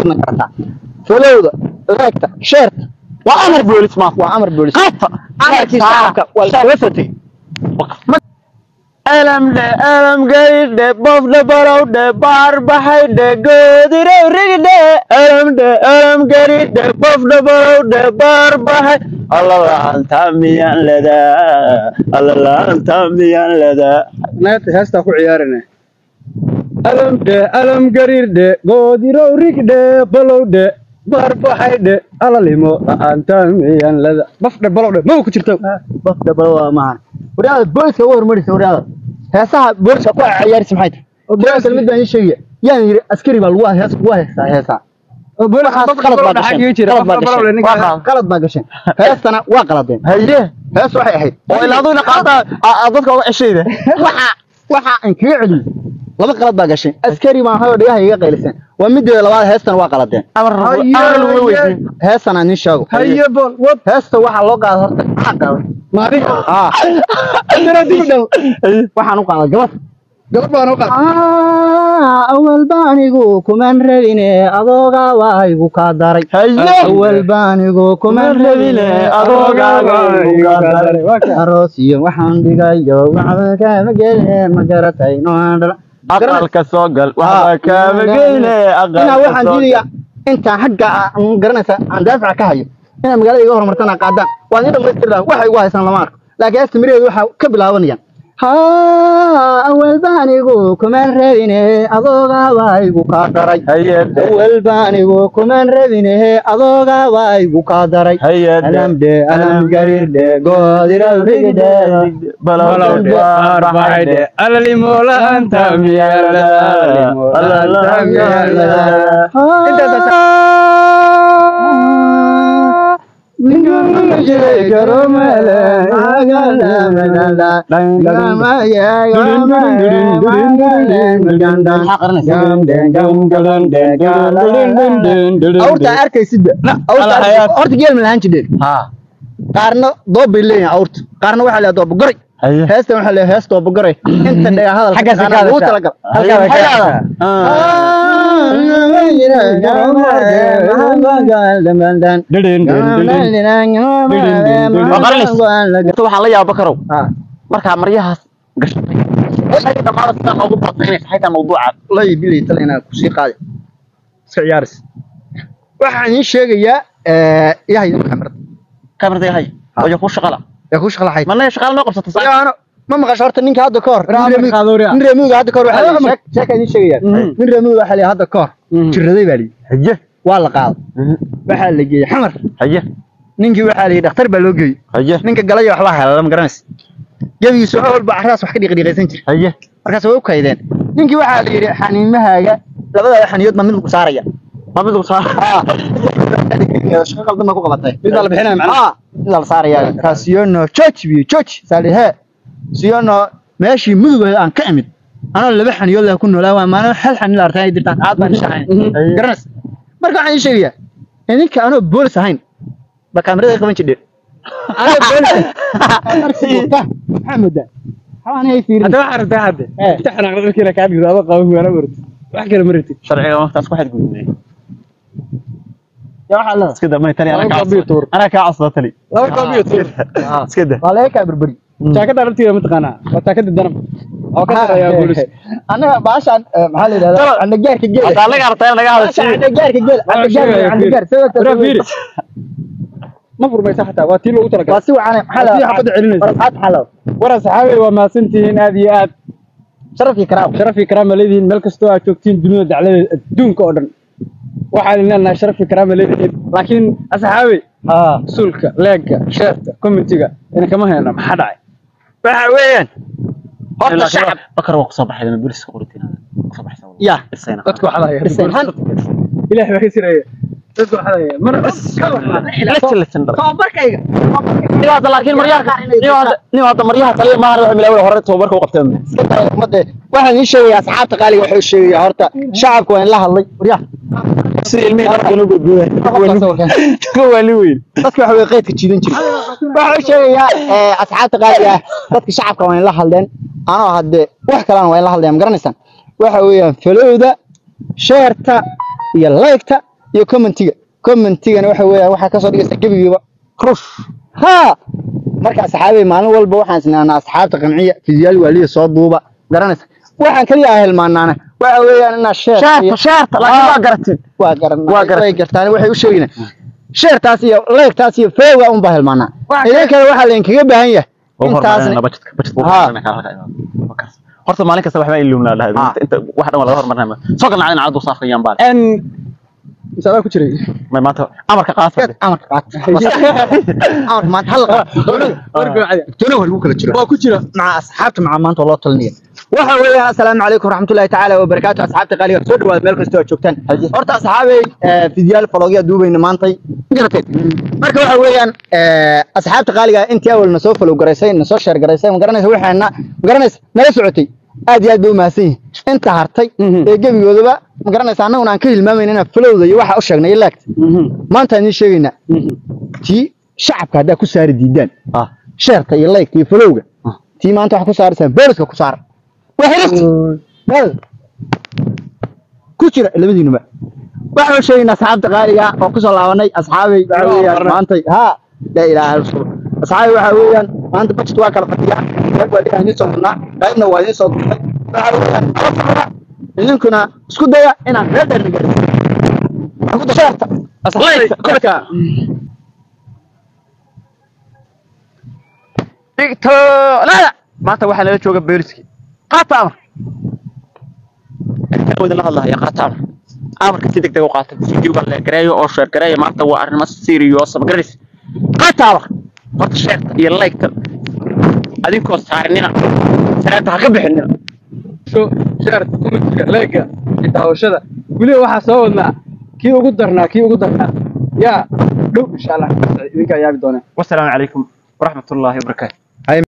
ma garataa folowda leegta sheerta waa amar boolis maaf waa amar boolis qaata amarkii shacabka waa la fatay alamdhe alamgaydhe bofdhe balowdhe baarbaxaydhe goodirow rigdhe alamdhe alamgaridhe bofdhe balowdhe baarbaxay allalaanta miyaan ledaa allalaanta miyaan ledaa naagta heestaa ku ciyaarina alamdhe alam gariirdhe goodirow rigdhe balowdhe barbaxaydhe alalimo la'aanta miyan lada bafdhe balowdhe mawa ku jirto bafda balow waa maahan waryaada booliska uga hormarisa waryaada heesaha booliska ku ciyaarisa maxay tahay booliska mid baan ii sheegaya yaan yidhi askari baa lagu hees lagu heestaa heesaa waxaas qalad baa gasheen qalad baa gasheen waa qalad- qalad baa gasheen heestana waa qaladeen haye hees waxay ahayd oo ilaa adugna qaata dadka uga ceshayda waxa waxa aan kaga celiyey laba qalad baa gasheen askari baan hayo dhigaha iga qayliseen waa mideeda labaad heestana waa qaladeen amar amar laguma weydiin heestan aan ii sheego haye bol wad heesta waxaa loo qaada horta maxaa qaaday maadiga ah dara dib u dhow waxaan u qaaday gabadh gabadh baan u qaad awal baanigu kuman rabine adooga waa igu kaa daray haye awal baanigu kuman rabine adooga waa igu kaa daray aroos iyo waxaan dhigayo waxba kaama gelin ma garatay noaan dhala aqalka soo gal waxba kaama geyne inaa aqalka waxaan soo diidaya intaan xagga aan garanaysa aan daafaca ka hayo inaad magaalada iga horumartana qaadaan waan ii dhamaystirdaa waxay igu haysaan lama arko laakiin heesta miraheedu waxaa ka bilaabanayaan haa awal baanigu kuman rabine adooga waa igu kaa daray hayade awal baanigu kuman rabine adooga waa igu kaa daray hayade alamdhe alam gariirdhe goodiralrigdhe balowde barbaxaydhe alalimo la'aanta miyan lada alalimo la'aanta miyan lada awrta arkaysidba Ala hayaat. horta geel ma lahaan jireen ha qaarna doob bay leeyihin awrta qaarna waxaa leeyahay dooba goray haye heestan waxaa leeyahay hees dooba goray inta dhaga hadalka Xaggaas ka taqaanaa lagu hadashaa. talagal Halkaa way ka Maxay hadashaa. dhahdaa? inta waxaan la yaaba karow markaa maryahaas gashatay waxay dhamaada sidaa noogu badnaynaysa xaytaa mawduuca lay bilay tal inaa kusii qaadi iska ciyaaris waxaan iin sheegayaa yahay kamarada kamartay hay oyo ku shaqala ee ku shaqlaxay mana shaqala noo qabsata saa yaano ma maqasho horta ninka hadda ka hor nin Raamar reemiga- Khadoori ah. nin reemiga hadda ka hor waxaa la yidhi, sheek- sheekaa idiin sheegaya Mhm. nin reemiga waxaa la yidhi hadda ka hor Mhm. jiraday baa la yidhi haye waa la qaaday waxaa la geeyey xamar haye ninkii waxaa la yidhi dhakhtar baa loo geeyey haye ninka galaya waxbaa hela lama garanaysa gebigiisu wax walba carraas wax ka dhiiqdhiiqaysan jira haye markaas way u kaydeen ninkii waxaa la yidhi xaniimahaaga labadaada xaniyood baa mid lagu saaraya ma mid lagu saara shaqo qaldan baa ku qabatay mid baa la bixinaya macnaha ah mid baa la saaraya kaasiyono george biyo george saali he siyono meeshii mudug aan ka imid anoo laba xaniyood leh ku noolaa waa maalin hal xani la artay dirtaan aad baan shahayn Mhm. garanas marka waxaan ii sheegayaa idinka anoo boolis ahayn ba kaamirada qaban jirdhe anoo boolis maxaa moodaa xawaan hay fiirin hadda waxaa rabtaa hadde Eh. inta xanaaqda markiina kaa dhigdo adoo qaban waana martid wax kale ma ratid sharciga waqtaas ku xadgudubnay yaa waxaa leedahay iska da may tani Laba anaa kaa koob iyo tuur. anaa kaa codsaday tani laba koob iyo tuur iska da waa laga kaa berberi jaakada laftigeeda mataqaanaa waa jaakada danab oo ka sarreeya boolis annaga baashaan eh, maxaa la yidhahdaa candagaarka geel haddaa laga artay in laga baashaan hadashay candagaarka geel Waa sheegaya, candagaar fiiri. candagaar Waraa fiiri. ma furmaysa xataa waa tii loogu waa talagalay si wacan maxaa la Waa si xabadda celinaysa. warqaad xalow wara saxaabey waa mahadsantihiin aad iyo aad sharafkii karaam sharaf iyo karaama leedihiin meel kastoo aad joogtiin dunida dacladeeda adduunka oo dhan waxaan leenahay sharaf iyo karaama leedihiin laakiin asxaabey ah suulka leegga sheerta commentiga ina kama hayno maxaa dhacay waxa weeyaan horta Ilaa shacab bakar waa kusoo baxay booliska qoritiinada kusoo baxay ya isayna dadku waxaa lahayaa Dhiseen han. ilaah baa ka siraya dadku waxaa lahayaa mar lexin lexin dhar tababarkayga niwaada laakiin maryaha niwaada niwaada maryaha kaliya maahan waxa milawada hore tababarka u qabteen iska taray ummadde waxaan ii sheegayaa asxaabta qaaliga wuxuu sheegayaa horta shacabka waa in la hadlay waryaa sida ilmihii dharkan u gudbiyay wali weyn dadka waxa way qaydka jiidan jira waxa uu sheegayaa eh, asxaabta qaaliga ah dadka shacabka waa in la hadleen anoo hadde wax kalena waa in la hadleen ma garanaysaan waxa weeyaan falowda sheerta iyo laygta iyo commentiga commentigana waxa weeyaan waxaa kasoo dhigaysa gebigiiba rush ha marka asxaabay maalin walba waxaan isnaanaa asxaabta qanciya fiziyaal waaliya soo duuba garanaysa waxaan kaliya ah hilmaanaana waxa weeyaan inaa sheer sheerta sheerta laakiin waa garatid waa garan Waa garan. way gartaan waxay u sheegayaan sheertaas iyo leegtaas iyo feega un baa hilmaanaa idinkana waxaa laydinkaga baahan yahay intaas horta maalin kasta waxbaa ilumnaa dhahay inta wax dhan waa laga hormarnaa soo galna cadin caddu saafayaan baan n misaabaa ku jiray may maanta amarka qaata amarka qaat amarka maanta hal tuna war kala jiro waa ku jira مع أصحابته مع ما أنت الله تلنيه waxa weeyaan assalaamu calaykum waraxmatullaahi tacaala wabarakaatu asxaabta qaaliga soo dhawaada meel kasta oo joogtaan horta asxaabay fidiyaal falogya duubayna maantay garateed marka waxa weeyaan asxaabta qaaliga intii awal na soo falow garaysay na soo sheer garaysay ma garanaysa waxaana ma garanaysa nala socotay aad iyo aad bay u mahadsan yihiin inta hartay ee gebigoodaba ma garanaysa annaguna aan ka hilmaamayna inaan falowda iyo waxa u sheegnay iyo laagta maanta aan idiin sheegaynaa tii shacabka haddaa ku saari diidaan sheerta iyo laygta iyo falowga tii maanta waxaa ku saaraysaan booliska ku saara waa xirifti hal ku jira labadiinuba waxaan sheegaynaa asxaabta qaaliga oo kusoo laabanay asxaabay waxa weeyaan maantay ha laa ilaaha illa allah asxaabay waxa weeyaan maanta budget waa kala fadhiya qayb waa idin idiin soo durnaa qaybna waa idiin soo durnay waxa weeyaan kala fadhiya idinkuna isku daya inaan reer dheer nagariso sheerta korka digtoolada maanta waxaa nala jooga booliski qaata amar wadin la hadlahaya qaata amar amarka si degdeg u qaata videoga la gareeyo oo sheer gareeyo maanta waa arrimo serious ma garanaysa qaata amar horta sheerta iyo laygta adinkoo saarinina salaanta ha ka bixinina sho shaarta kumitiga leega daawashada weliba waxaa soo wadnaa kii ugu darnaa kii ugu darnaa yaa dhow insha allah idinkaa yaabi doonaa wasalaamu calaykum waraxmatullaahi wabarakaatu